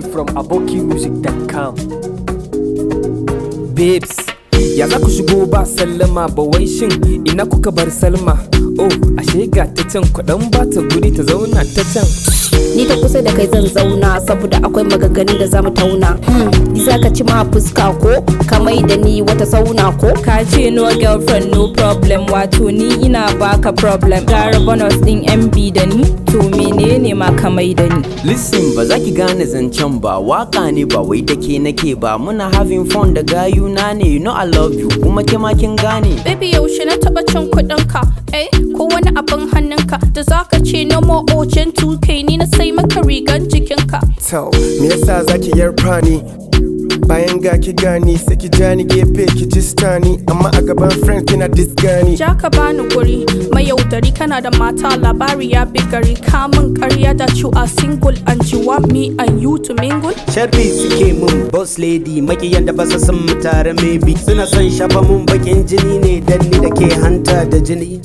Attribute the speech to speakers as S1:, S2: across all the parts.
S1: from abokimusic.com.
S2: babes ya za ku shigo ba sallama ba wai shin ina kuka bar salma oh ashe ga ta can kudan ba ta guri ta zauna ta can
S3: ni ta kusa da kai zan zauna saboda akwai maganganun da zamu tauna hmm. ni zaka ci ma fuska ko kamai da ni wata sauna ko
S4: ka ce no girlfriend no problem wato ni ina baka problem gara bonus din mb da ni to menene ma kamai da ni
S5: Listen ba za ki gane zancen ba waka ne ba wai take nake ba muna having fun da gayuna ne you know I love you kuma ke ma kin gane
S6: Baby yaushe na taba cin kuɗin ka eh ko wani abin hannunka da zaka ce no more ocean 2k ni na sai maka rigan jikinka
S7: Tau, me yasa zaki yarfa ni? Bayan ga ki gani sai ki ja ni gefe ki jistani amma a gaban friends kina disgani.
S6: ja ka bani guri mai yaudari kana da mata labari ya bi gari kamun karya da you are single and you want me and you to mingle
S8: sharfi suke mun boss lady makiyan da basa san mu tare maybe suna son shafa mun bakin jini ne dan ni da ke hanta da jini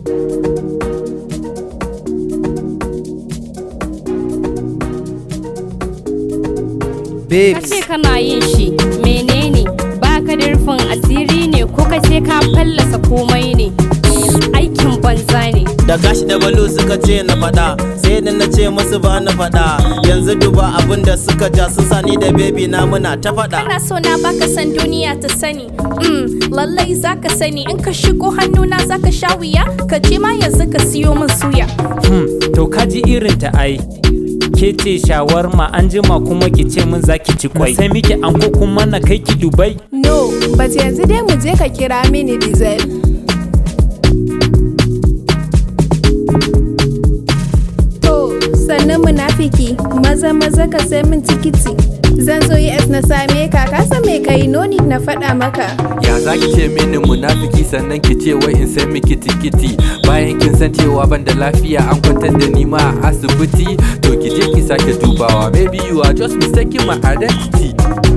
S3: babes
S4: ce kana yin shi menene baka da rufin asiri ne ko kai sai ka fallasa komai ne aikin banza ne
S9: da gashi da balu suka ce na faɗa sai da na ce musu ba na faɗa yanzu duba abin da suka ja sun sani da baby na muna ta faɗa
S6: kana so na baka san duniya ta sani mm, lallai zaka sani in ka shigo hannuna zaka sha wuya ka je ma yanzu ka siyo min suya
S10: hmm, to kaji irin ta ai ke ce shawarma an jima kuma ki ce min zaki ci kwai sai miki anko kuma na kai ki dubai
S11: No, but yanzu dai mu je ka kira mini diesel. To, sannan munafiki, maza maza ka sai min tikiti. Zan zo US na same ka, ka san me kai noni na faɗa maka.
S12: Ya za ki ce mini munafiki sannan ki ce wai in sai miki tikiti bayan kin san cewa ban da lafiya an kwantar da ni ma a asibiti to ki je ki sake dubawa maybe you are just mistaking my identity